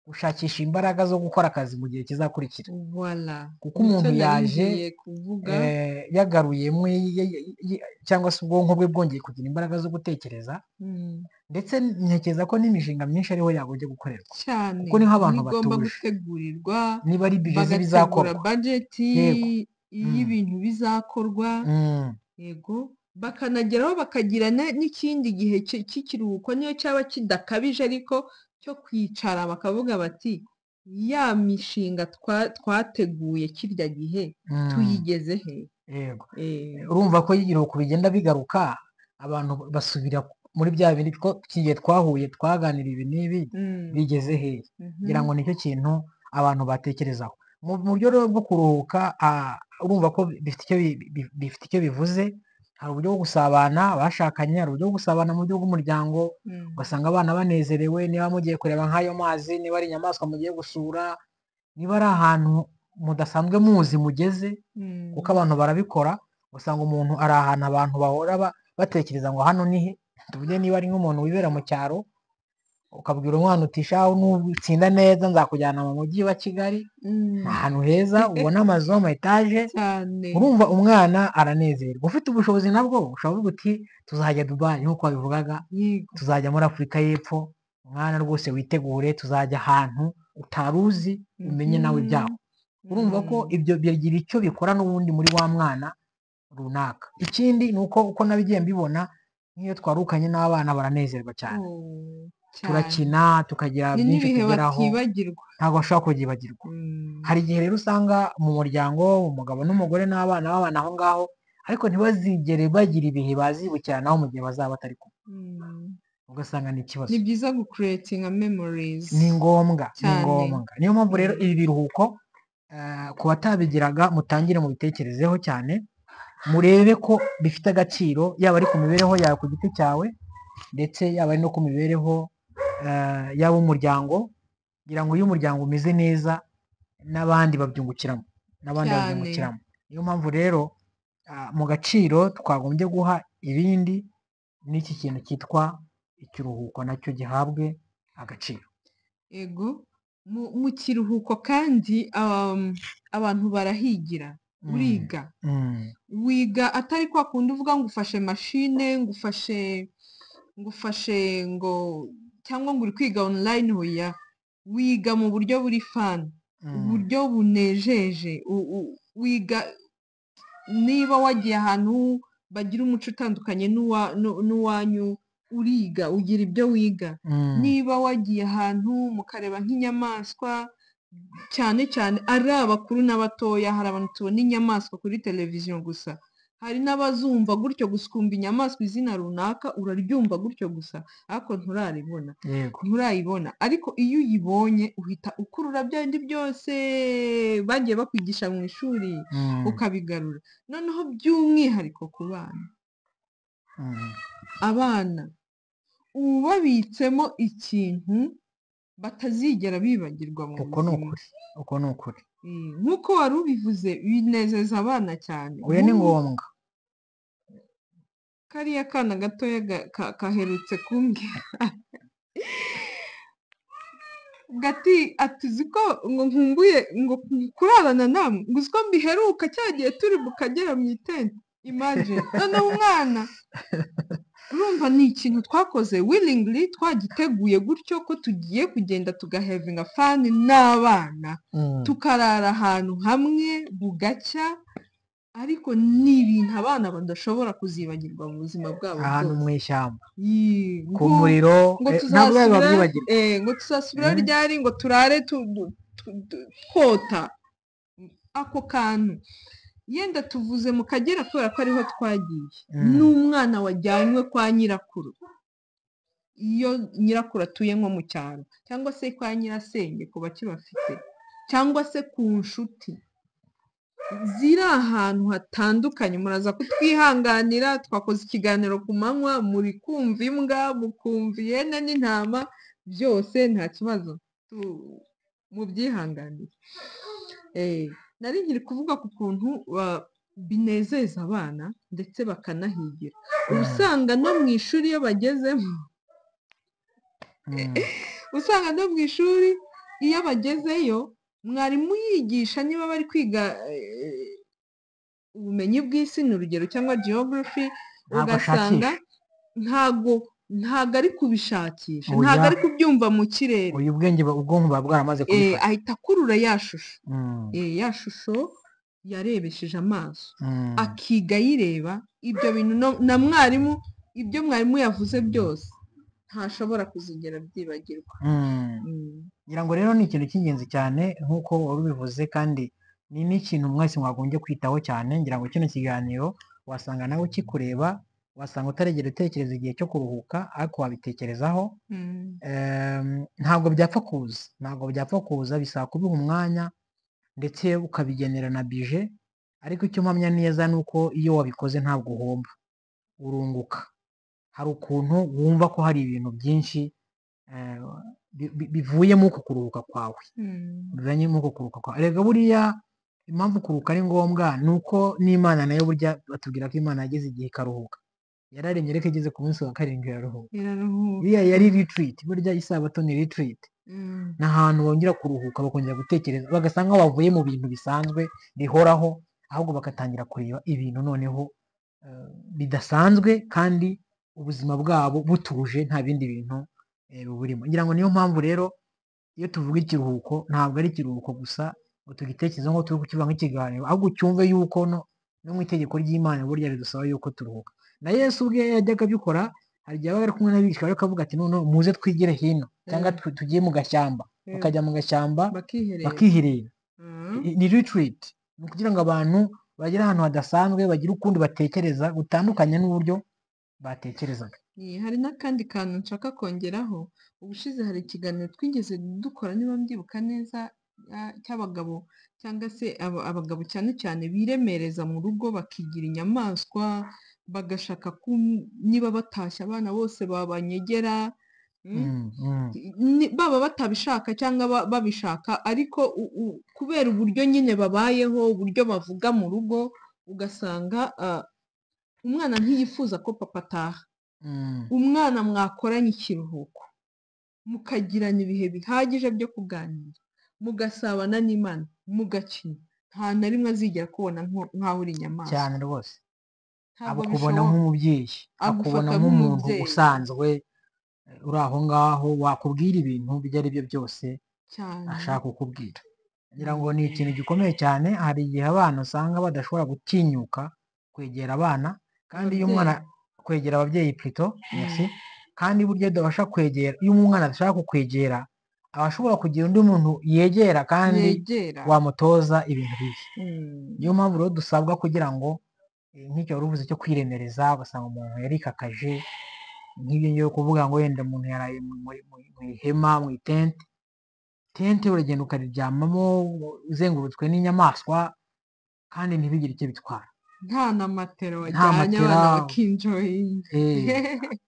gushakisha imbaraga zo gukora akazi mu gihe kizakurikira voilà kuko Nicyo umuntu nari yaje ngiye kuvuga eh, yagaruyemo y- y- y- cyangwa se ubwonko bwe bwongeye kugira imbaraga zo gutekereza Mm. ndetse ntekereza ko n'imishinga myinshi ariho yagombye gukorerwa cyane kuko niho abantu niba igomba batuje. gutegurirwa niba ari bijezi bagategura bizakorwa bajeti Yego. Mm. y'ibintu bizakorwa Mm, yego bakanageraho bakagira ne- n'ikindi gihe ki- cy'ikiruhuko niyo cyaba kidakabije ariko cyo kwicara bakavuga bati ya mishinga twa- twateguye kirya gihe mm, tuyigeze he yego Eh, urumva ko igihugu bigenda bigaruka abantu basubira muri bya bindi two- igihe twahuye twaganira ibi n'ibi mm, bigeze hehe mhm, ngira ngo nicyo kintu abantu batekerezaho mu mu buryo rero bwo kuruhuka ah, urumva ko bifite icyo bi- bi- bifite icyo bivuze hari uburyo bwo gusabana abashakanye hari uburyo bwo gusabana mu buryo bw'umuryango mm, ugasanga abana banezerewe niba mugiye kureba nk'ayo mazi niba ari inyamaswa mugiye gusura niba ari ahantu mudasanzwe muzi mugeze mm, kuko abantu barabikora usanga umuntu ari ahantu abantu bahora ba- batekereza ngo hano ni he tuvuge niba ari nk'umuntu wibera mu cyaro ukabwira umwana uti shaho nutsinda neza nzakujyana mu mujyi wa kigali mm, ni ahantu heza ubona amazu ama etaje cyane urumva umwana aranezerwa ufite ubushobozi nabwo ushobora kuvuga uti tuzajya dubayi nk'uko wabivugaga yego tuzajya muri afurika y'epfo umwana rwose witegure tuzajya ahantu utari uzi umenye nawe mhm, ibyaho urumva ko mm, ibyo bigira icyo bikora n'ubundi muri wa mwana runaka ikindi ni uko uko nabigiye mbibona nk'iyo twarukanye n'abana baranezerwa cyane oh, cyane. turakina tukagira ni byinshi n'ibihe tugeraho batibagirwa ntabwo bashobora kubyibagirwa Mm, hari igihe rero usanga mu muryango umugabo n'umugore n'abana babana aho ngaho ariko ntibazigere bagira ibihe bazibukiranaho mu gihe bazaba batari kumwe mm. ugasanga ni ikibazo ni byiza gukuretinga memorizi ni ngombwa ni cyane. ngombwa niyo mpamvu rero Mm. ibi biruhuko eh, ku batabigiraga mutangire mubitekerezeho cyane murebe ko bifite agaciro yaba ari ku mibereho yawe ku giti cyawe ndetse yaba ari no ku mibereho eh, y'ab'umuryango kugira ngo iyo umuryango umeze neza n'abandi babyungukiramo n'abandi Cyane. babyungukiramo niyo mpamvu rero ah, mu gaciro twagombye guha ibindi n'iki kintu cyitwa ikiruhuko nacyo gihabwe agaciro ego mu mu kiruhuko kandi um, abantu barahigira Mm, uriga mm, wiga atari kwa kundi uvuga ngo ufashe mashine ngufashe ngufashe ngo cyangwa ngo uri kwiga online oya wiga mu buryo buri fani mm, uburyo bunejeje u- u- wiga niba wagiye ahantu bagira umuco utandukanye n'uwa- n'u- n'uwanyu uriga ugira ibyo wiga mm, niba wagiye ahantu mukareba nk'inyamaswa cyane cyane ari abakuru n'abatoya hari abantu tubona inyamaswa kuri televiziyo gusa hari n'abazumva gutyo gusa ukumva inyamaswa izina runaka uraryumva gutyo gusa ariko nturaribona yego nturayibona ariko iyo uyibonye uhita ukurura bya bindi byose bagiye bakwigisha mu ishuri mm, ukabigarura noneho by'umwihariko ku bana mm, abana uba babitsemo ikintu batazigera bibagirwa mu uko ni buzima ukuri uko ni ukuri Mm, nk'uko wari ubivuze binezeza abana cyane oya ni Nk'ubu ngombwa kariya kana gatoya ga- ka- kaherutse kumbwira gati ati uzi ko ngo nkumbuye ngo kurarana namwe ngo uzi ko mbiheruka cya gihe turi mu kagera mu itente imagine noneho umwana urumva ni ikintu twakoze willingly twagiteguye gutyo ko tugiye kugenda tugahevinga fani n'abana Mm, tukarara ahantu hamwe bugacya ariko ni ibintu abana badashobora kuzibagirwa mu buzima bwabo ahantu mu bwose ishyamba Yii, ku ngo- muriro ngo eh, ntabwo biba tuzasubira babyibagirwa eh, ngo tuzasubira Mm. ryari ngo turare tu- du- tu- du- twota ako kantu yenda tuvuze mu kagera kubera ko ariho twagiye Mm. n'umwana wajyanywe kwa nyirakuru iyo nyirakuru atuye nko mu cyaro cyangwa se kwa nyirasenge ku bakibafite cyangwa se ku nshuti ziri ahantu hatandukanye muraza kutwihanganira twakoze ikiganiro ku manywa muri kumva imbwa mukumva ihene n'intama byose nta kibazo Tu- mubyihanganire Eh, nari nkiri kuvuga ku kuntu ba- binezeza abana ndetse bakanahigira uba usanga no mu ishuri iyo bagezemo Mm, usanga no mu ishuri iyo bagezeyo mwarimu yigisha niba bari kwiga eh, ubumenyi bw'isi ni urugero cyangwa geography Ntabwo ugasanga ntago ntago ari kubishakisha Oya. ntago ari kubyumva mu kirere oya ubwenge bu- ubwonko buba bwaramaze Eh, kubifata ahita akurura ya shusho Mm, Eh, ya shusho yarebesheje amaso mm, akiga ayireba ibyo bintu no- na mwarimu ibyo mwarimu yavuze byose ntashobora kuzigera byibagirwa mm. Mm. ngira ngo rero ni ikintu cy'ingenzi cyane nk'uko wari ubivuze kandi ni n'ikintu mwese mwagombye kwitaho cyane ngira ngo kino kiganiro wasanga nawe ukikureba wasanga utaregera utekereza igihe cyo kuruhuka ariko wabitekerezaho Mm. Em, ntabwo byapfa kuza ntabwo byapfa kuza bisaba kubiha umwanya ndetse ukabigenera na bije ariko icyo mpamya neza ni uko iyo wabikoze ntabwo uhomba urunguka hari ukuntu wumva ko hari ibintu byinshi eh, bi- bi- bivuyemo uku kuruhuka kwawe Mm. bivanye n'uko kuruka kwa erega buriya impamvu kuruka ari ngombwa ni uko n'imana nayo burya batubwira ko imana yageze igihe ikaruhuka yararemye ariko igeze ku munsi wa karindwi iraruhuka Biraruhuka. biriya yari ritiriti burya isabato ni ritiriti Mm. ni ahantu bongera kuruhuka bakongera gutekereza bagasa nkaho bavuye mu bintu bisanzwe bihoraho ahubwo bagatangira kureba ibintu noneho eh, bidasanzwe kandi ubuzima bwabo butuje nta bindi bintu eh, buburimo ngira ngo niyo mpamvu rero iyo tuvuga ikiruhuko ntabwo ari ikiruhuko gusa ngo tugitekereze ngo turi kukivuga nk'ikiganiro ahubwo ucyumve yuko no no mu itegeko ry'imana burya bidusaba yuko turuhuka na yesu ubwe yajyaga abikora hari igihe abaga ari kumwe n'abigishwa rero akavuga ati noneho muze twigire hino cyangwa Mm. tu- tugiye mu gashyamba Eh, bakajya mu gashyamba bakiherera bakiherera Mm. I- ni retreat ni ukugira ngo abantu bagere ahantu hadasanzwe bagire ukundi batekereza gutandukanye n'uburyo batekerezaga Iyi, hari n'akandi kantu nshaka kongeraho ubushize hari ikiganiro twigeze dukora niba mbyibuka neza ah, cy'abagabo cyangwa se aba- abagabo cyane cyane biremereza mu rugo bakigira inyamaswa bagashaka ko niba batashye abana bose babanyegera mm, Mm, mm, ni- baba batabishaka cyangwa ba- babishaka ariko u- u- kubera uburyo nyine babayeho uburyo bavuga mu rugo ugasanga ah, umwana ntiyifuza ko papa ataha mm, umwana mwakoranye ikiruhuko mukagirana ibihe bihagije byo kuganira mugasabana n'imana mugakina nta na rimwe azigera kubona nko- nk'aho uri inyamaswa cyane rwose ntabwo akubona bishoboka nk'umubyeyi akubona agufata nk'umuntu nk'umubyeyi. usanzwe eh, uri aho ngaho wakubwira ibintu ibyo ari byo byose cyane ashaka kukubwira ngira ngo ni ikintu gikomeye cyane hari igihe abana usanga badashobora gutinyuka kwegera abana kandi iyo umwana kwegera ababyeyi pito merci kandi burya idabasha kwegera iyo umwana adashaka kukwegera aba ashobora kugira undi muntu yegera kandi yegera wamutoza ibintu bibi Mm. niyo mpamvu rero dusabwa kugira ngo eh, nk'icyo wari uvuze cyo kwiremereza ugasanga umuntu yarikakaje nk'ibyo ngiye kuvuga ngo wenda umuntu yaraye mu mu- mu- mu ihema mu itente tente uragenda ukariryamamo uzengurutswe n'inyamaswa kandi ntibigire icyo bitwara nta na matera Nta wajyanye matera. abana bakinjoyinga Eh,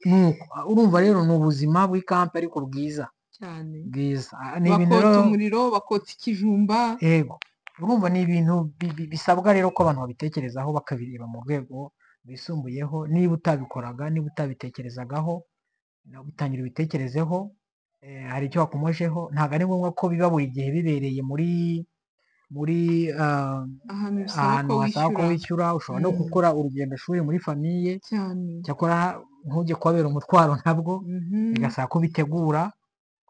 ni uko. urumva rero ni ubuzima bw'ikampa ariko bwiza cyane bwiza Ah, ni ibintu bakota rero umuriro bakota ikijumba yego urumva ni ibintu bi- bi- bisabwa rero ko abantu babitekerezaho bakabireba mu rwego rwisumbuyeho niba utabikoraga niba utabitekerezagaho nawe bitangira ubitekerezeho eh, hari icyo wakomojeho ntabwo ari ngombwa ko biba buri gihe bibereye muri muri ah, ahantu bisaba ko ahantu hasaba ko wishyura wishyura ushobora no Mm. gukora urugendoshuri muri famiye cyane cyakora ntujye kubabera umutwaro ntabwo Mhm. bigasaba ko ubitegura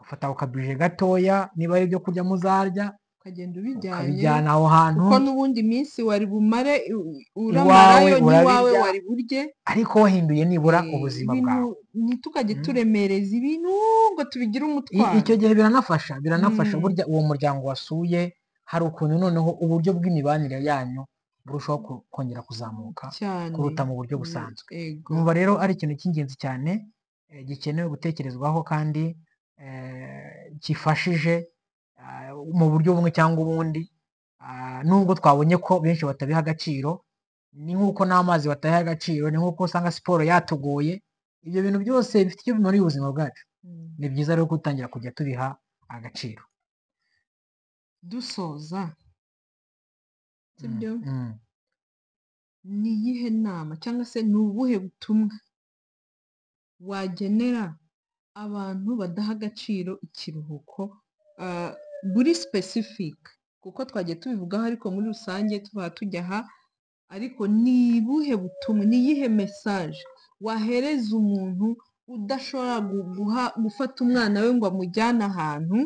ufata akabije gatoya niba ari ibyo kurya muzarya ukagenda ubijyanye ukabijyana aho hantu kuko n'ubundi minsi wari bumare u- Iwawe uramarayo n'iwawe urabirya. wari burye ariko wahinduye nibura Eh, ubuzima ibintu bwawe ntitukajye Mm. turemereza ibintu ngo tubigire I- umutwaro icyo gihe biranafasha biranafasha Mm. burya uwo muryango wasuye hari ukuntu noneho uburyo bw'imibanire yanyu burushaho ku- kongera kuzamuka cyane kuruta mu buryo Mm, busanzwe yego numva rero ari ikintu cy'ingenzi cyane eh, gikenewe gutekerezwaho kandi eh, gifashije ah, mu buryo bumwe cyangwa ubundi Ah, nubwo twabonye ko benshi batabiha agaciro ni nk'uko n'amazi batabiha agaciro ni nk'uko usanga siporo yatugoye ibyo bintu byose bifite icyo bimariye ubuzima bwacu Mm. ni byiza rero gutangira kujya tubiha agaciro dusoza Mm, sibyo mm. ni iyihe nama cyangwa se ni ubuhe butumwa wagenera abantu badaha agaciro ikiruhuko ah, buri specific kuko twagiye tubivugaho ariko muri rusange tuba tujya aha ariko ni ubuhe butumwa ni iyihe mesaje wahereza umuntu udashobora gu- guha gufata umwana we ngo amujyane ahantu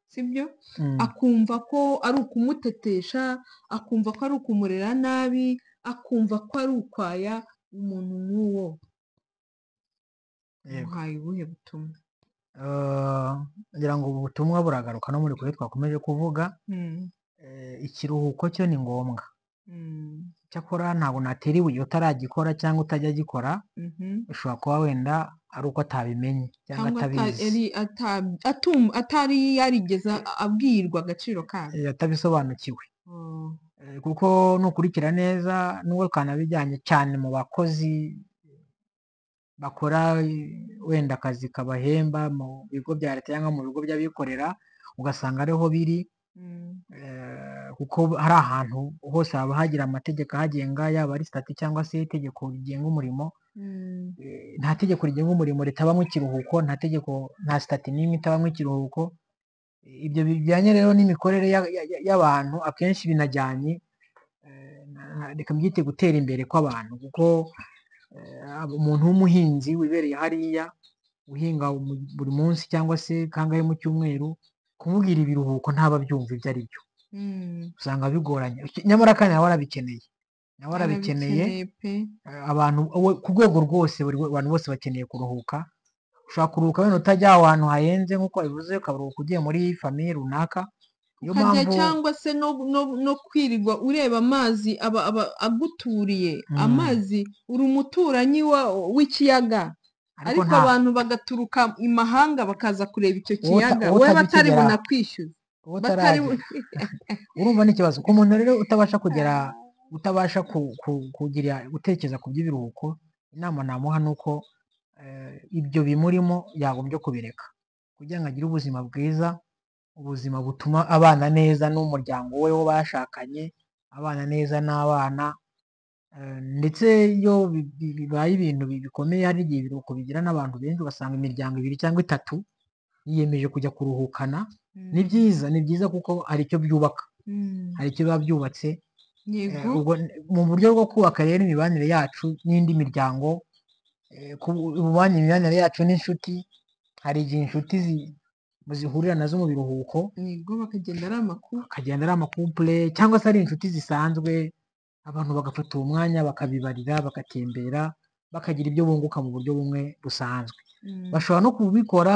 sibyo Mm, akumva ko ari ukumutetesha akumva ko ari ukumurera nabi akumva ko ari ukwaya umuntu nk'uwo yego. muhaye ubuhe butumwa Eh, ngira ngo ubu butumwa buragaruka no muri kure twakomeje kuvuga Mm, eh, ikiruhuko cyo ni ngombwa mm, cyakora ntabwo natera ibuye utaragikora cyangwa utajya agikora mhm. ushobora kuba wenda ari uko atabimenye cyangwa cyangwa ata- atabizi yari ata- atum- atari yarigeze a- abwirwa agaciro kabyo eh, atabisobanukiwe Oh, Eh, kuko nukurikira neza n'ubwo kanabijyanye cyane mu bakozi bakora eh, wenda akazi kabahemba mu bigo bya leta cyangwa mu bigo by'abikorera ugasanga ariho biri mm, eh, kuko hari ahantu hose haba hagira amategeko ahagenga yaba ari sitati cyangwa se itegeko rigenga umurimo mm, eh, nta tegeko rigenga umurimo ritabamo ikiruhuko nta tegeko nta sitati n'imwe itabamo ikiruhuko Eh, ibyo bijyanye rero n'imikorere ya- ya- ya- y'abantu akenshi binajyanye eh, na- na- reka mbyite gutera imbere kw'abantu kuko eh, aba- umuntu w'umuhinzi wibereye hariya uhinga umu- buri munsi cyangwa se kangahe mu cyumweru kumubwira ibiruhuko ntaba abyumva ibyo ari byo mm. usanga bigoranye Iki- nyamara kandi nawe arabikeneye nawe arabikeneye Arabikeneye pe eh, abantu we- ku rwego rwose buri we- abantu bose bakeneye kuruhuka ushobora kuruhuka wenda utajya ahantu hahenze nk'uko wabivuze ukaruhuka ugiye muri famiye runaka niyo ukajya mpamvu cyangwa se no, no, no kwirirwa ureba amazi aba, aba aguturiye Mm. amazi uri umuturanyi wa- w'ikiyaga ariko nta- abantu bagaturuka imahanga bakaza kureba icyo uwo uta- kiyaga uwo we utajya batari ukigera- bunakwishyuze uwo utaragera batari bu- urumva ni ikibazo ku muntu rero utabasha kugera utabasha ku, ku, kugira gutekereza ku by'ibiruhuko inama namuha ni uko eh, ibyo bimurimo yagombye kubireka kugira ngo agire ubuzima bwiza ubuzima butuma abana neza n'umuryango we wo bashakanye abana neza n'abana eh, ndetse iyo bi- bi- bibaye ibintu bi- bikomeye hari igihe ibiruhuko bigira n'abantu benshi ugasanga imiryango ibiri cyangwa itatu yiyemeje kujya kuruhukana ni byiza ni byiza kuko hari icyo byubaka Mm, hari icyo biba byubatse Eh, yego ubwo n- mu buryo bwo kubaka rero imibanire yacu n'indi miryango eh, ku- ububanye imibanire yacu n'inshuti hari igihe inshuti zi- zihurira nazo mu biruhuko yego bakagenda ari amakuru akagenda ari amakupure cyangwa se ari inshuti zisanzwe abantu bagafata uwo mwanya bakabibarira bagatembera bakagira ibyo bunguka mu buryo bumwe busanzwe Mm, bashobora no kubikora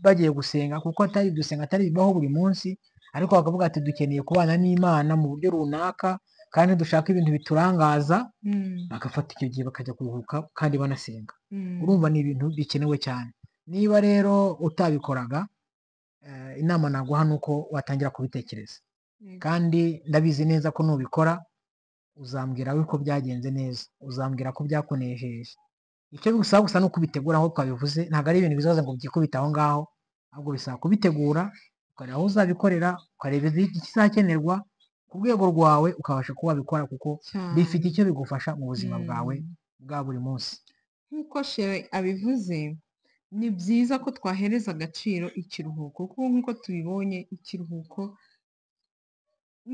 bagiye gusenga kuko atari gusenga atari bibaho buri munsi ariko bakavuga ati dukeneye kubana n'imana mu buryo runaka kandi dushaka ibintu biturangaza mm, bagafata icyo gihe bakajya kuruhuka kandi banasenga mm, urumva ni ibintu bikenewe cyane niba rero utabikoraga eh, inama naguha ni uko watangira kubitekereza yego. kandi ndabizi neza ko nubikora uzambwira we ko byagenze neza uzambwira ko byakunejeje icyo bigusaba gusa ni ukubitegura nk'uko twabivuze ntabwo ari ibintu bizaza ngo byikubite aho ngaho ahubwo bisaba kubitegura ukareba aho uzabikorera ukareba ikizakenerwa ku rwego rwawe ukabasha kuba wabikora kuko cyane bifite icyo bigufasha mu buzima bwawe Mm. bwa buri munsi nk'uko shere abivuze ni byiza ko twahereza agaciro ikiruhuko kuko nk'uko tubibonye ikiruhuko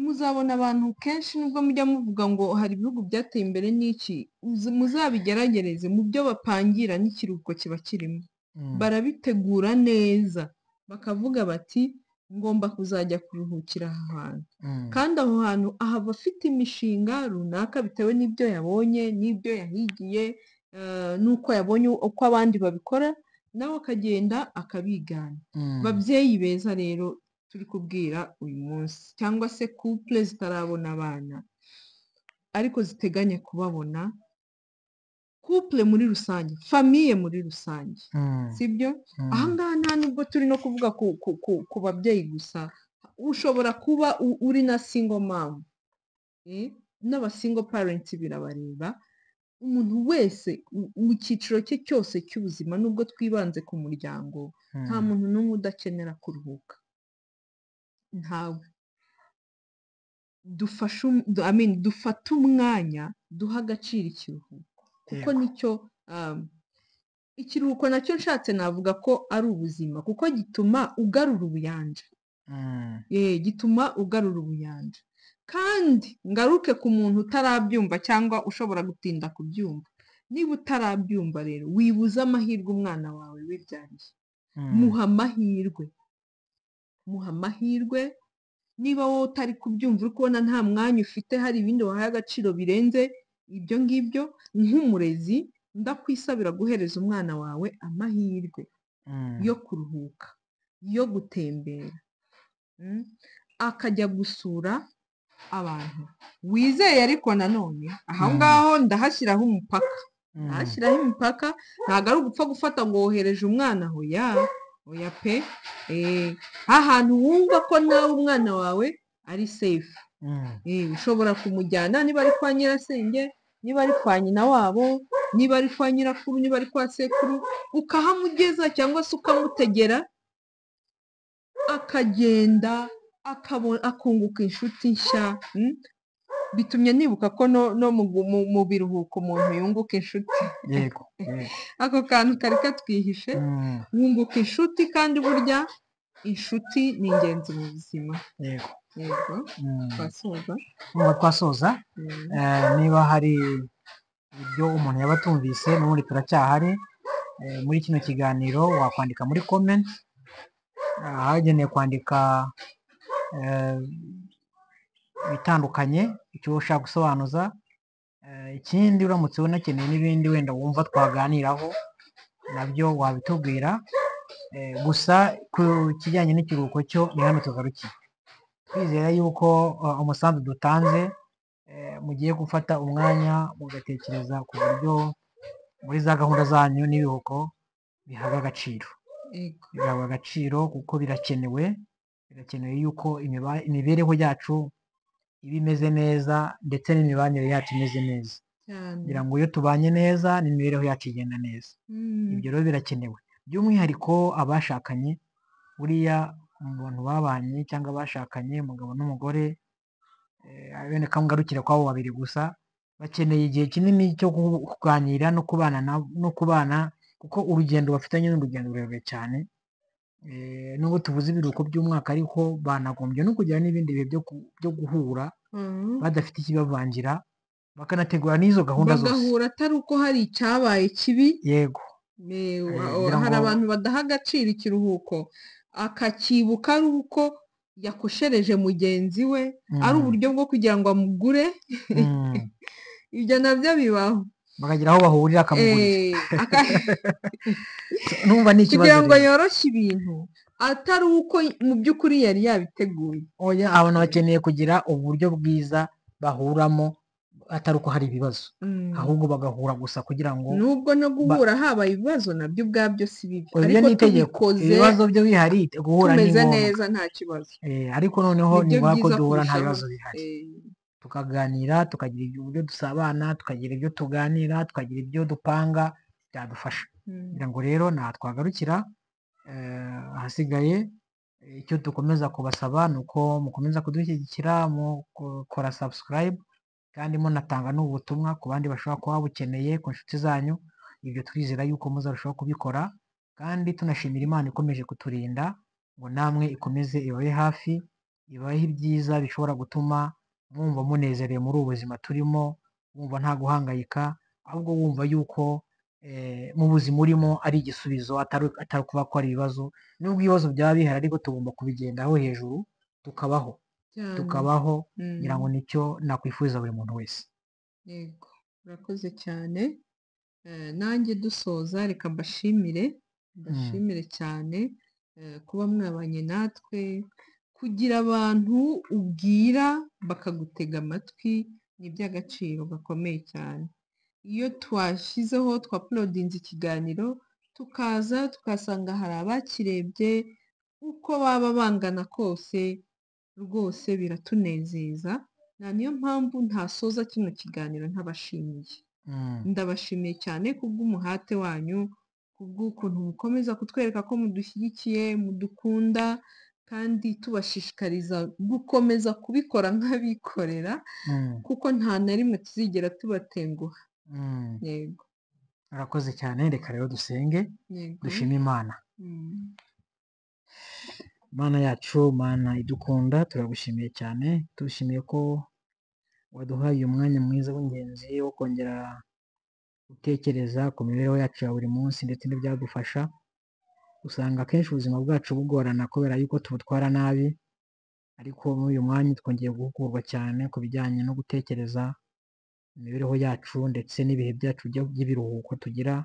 muzabona abantu kenshi nubwo mujya muvuga ngo hari ibihugu byateye imbere n'iki muza- muzabigeragereze mu byo bapangira n'ikiruhuko kiba kirimo Mm. barabitegura neza bakavuga bati ngomba kuzajya kuruhukira aha hantu Mm. kandi aho hantu aha aba afite imishinga runaka bitewe n'ibyo yabonye n'ibyo yahigiye eh, n'uko yabonye uko abandi babikora nawe akagenda akabigana Mm. babyeyi beza rero turi kubwira uyu munsi cyangwa se couple zitarabona abana ariko ziteganya kubabona couple muri rusange famiye muri rusange Mm. sibyo Mm. aha ngaha nta nubwo turi no kuvuga ku, ku, ku, ku babyeyi gusa ushobora kuba u- uri na single mom eh, n'aba single parent birabareba umuntu wese u- mu cyiciro cye cyose cy'ubuzima nubwo twibanze ku muryango nta Mm. muntu n'umwe udakenera kuruhuka ntawe dufashe um- du- I mean, dufate umwanya duha agaciro ikiruhuko kuko Yego. nicyo um, ikiruhuko nacyo nshatse navuga ko ari ubuzima kuko gituma ugarura ubuyanja Mm. eh, gituma ugarura ubuyanja kandi ngaruke ku muntu utarabyumva cyangwa ushobora gutinda kubyumva niba utarabyumva rero wibuze amahirwe umwana wawe wibyariye Mm. muha amahirwe muha amahirwe niba wowe utari kubyumva uri kubona nta mwanya ufite hari ibindi wahaye agaciro birenze ibyo ngibyo nk'umurezi ndakwisabira guhereza umwana wawe amahirwe Mm. yo kuruhuka yo gutembera mm, akajya gusura abantu wizeye ariko nanone aho Mm. ngaho ndahashyiraho umupaka Mm. ahashyiraho imipaka ntabwo ari ugupfa gufata ngo wohereje umwana hoya hoya pe eh, ahantu wumva ko nawe umwana wawe ari safe Mm. Eh, ushobora kumujyana niba ari kwa nyirasenge niba ari kwa nyina wabo niba ari kwa nyirakuru niba ari kwa sekuru ukahamugeza cyangwa se ukamutegera akagenda akabo- akunguka inshuti nshya mm? bitumye nibuka ko no, no mu, mu, mu biruhuko umuntu yunguka inshuti Yego. Yego. ako kantu kari katwihishe Mm. wunguka inshuti kandi burya inshuti ni ingenzi mu buzima Yego. yego Mm. twasoza Nubwo twasoza Mm. eh, niba hari ibyo umuntu yaba atumvise n'ubundi turacyahari eh, muri kino kiganiro wakwandika muri comment ahagenewe kwandika eh, ibitandukanye icyo ushaka gusobanuza Eh, ikindi uramutse unakeneye n'ibindi wenda wumva twaganiraho nabyo wabitubwira Eh, gusa ku kijyanye n'ikiruhuko cyo ni hano tugarukiye twizera yuko eh, umusanzu dutanze eh, mugiye gufata umwanya mugatekereza ku buryo muri za gahunda zanyu n'ibihuko bihabwa agaciro yego bihabwa agaciro kuko birakenewe birakenewe yuko imiba- imibereho yacu iba imeze neza ndetse n'imibanire yacu imeze neza cyane kugira ngo iyo tubanye neza n'imibereho yacu igenda neza Mm. ibyo rero birakenewe by'umwihariko abashakanye buriya mu bantu babanye cyangwa abashakanye umugabo n'umugore eh, wenda kamugarukira kwabo babiri gusa bakeneye igihe kinini cyo ku- kuganira no kubana na- no kubana kuko urugendo bafitanye ni urugendo rurerure cyane Eh, nubwo tuvuze ibiruhuko by'umwaka ariko banagombye no kugira n'ibindi bihe byo ku- byo guhura Mhm. badafite ikibavangira bakanategura n'izo gahunda zose bagahura atari uko hari icyabaye kibi yego Me- wa- ngira hari ngo- abantu badaha agaciro ikiruhuko akakibuka ari uko yakoshereje mugenzi we ari Mm, uburyo bwo kugira ngo amugure mm. ibyo nabyo bibaho bakagira aho bahurira akamugurira Eh, aka- numva ni ikibazo kugira ngo rero. yoroshye ibintu atari uko mu by'ukuri yari yabiteguye oya abantu bakeneye kugira uburyo bwiza bahuramo atari uko hari ibibazo Mm. ahubwo bagahura gusa kugira ngo nubwo no guhura habaye ibibazo nabyo ubwabyo si bibi oya, ibyo ariko ni itegeko tubikoze ibibazo byo bihari guhura ni tumeze ngombwa neza nta kibazo Eh, ariko noneho Nibyo ni ngombwa ko byiza duhura nta kurushaho. bibazo bihari Eh, tukaganira tukagira ibyo- uburyo dusabana tukagira ibyo tuganira tukagira ibyo dupanga byadufasha mm. kugira ngo rero ntaha twagarukira ahasigaye icyo dukomeza kubasaba ni uko mukomeza kudushyigikira mukora subscribe kandi munatanga n'ubutumwa ku bandi bashobora kuba babukeneye ku nshuti zanyu ibyo twizera yuko muzarushaho kubikora kandi tunashimira imana ikomeje kuturinda ngo namwe ikomeze ibabe hafi ibahe ibyiza bishobora gutuma mwumva munezerewe muri ubu buzima turimo wumva nta guhangayika ahubwo wumva yuko mu buzima urimo ari igisubizo atari kuba ko ari ibibazo nubwo ibibazo byaba bihari ariko tugomba kubigendaho hejuru tukabaho tukabaho ngira ngo nicyo nakwifuza buri muntu wese yego urakoze cyane nanjye dusoza reka mbashimire mbashimire cyane kuba mwabanye natwe kugira abantu ubwira bakagutega amatwi ni iby'agaciro gakomeye cyane iyo twashyizeho twapulodinze ikiganiro tukaza tukasanga hari abakirebye uko baba bangana kose rwose biratunezeza nta niyo mpamvu ntasoza kino kiganiro ntabashimiye ndabashimiye cyane kubw'umuhate wanyu kubw'ukuntu mukomeza kutwereka ko mudushyigikiye mudukunda kandi tubashishikariza gukomeza kubikora nk'abikorera kuko nta na rimwe tuzigera tubatenguha yego urakoze cyane reka rero dusenge dushime imana mana yacu mana idukunda turagushimiye cyane tugushimiye ko waduhaye umwanya mwiza w'ingenzi wo kongera gutekereza ku mibereho yacu ya buri munsi ndetse n'ibyadufasha usanga akenshi ubuzima bwacu bugorana kubera yuko tubutwara nabi ariko muri uyu mwanya twongeye guhugurwa cyane ku bijyanye no gutekereza imibereho yacu ndetse n'ibihe byacu by'ibiruhuko tugira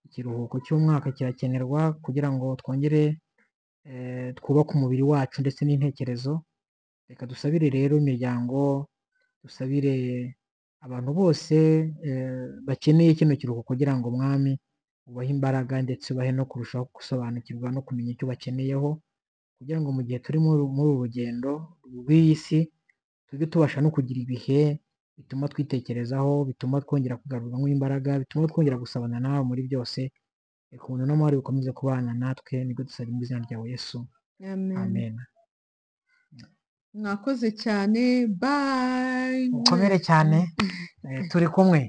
ikiruhuko cy'umwaka kirakenerwa kugira ngo twongere twubake umubiri wacu ndetse n'intekerezo reka dusabire rero imiryango dusabire abantu bose bakeneye kino kiruhuko kugira ngo umwami ubahe imbaraga ndetse ubahe no kurushaho gusobanukirwa no kumenya icyo bakeneyeho kugira ngo mu gihe turi muri uru rugendo rw'iyi si tujye tubasha no kugira ibihe bituma twitekerezaho bituma twongera kugarurwamo imbaraga bituma twongera gusabana nawe muri byose reka ubuntu n'amahoro bikomeze kubana natwe nibwo dusaba mu izina rya yesu amen mwakoze cyane bayi mukomere cyane turi kumwe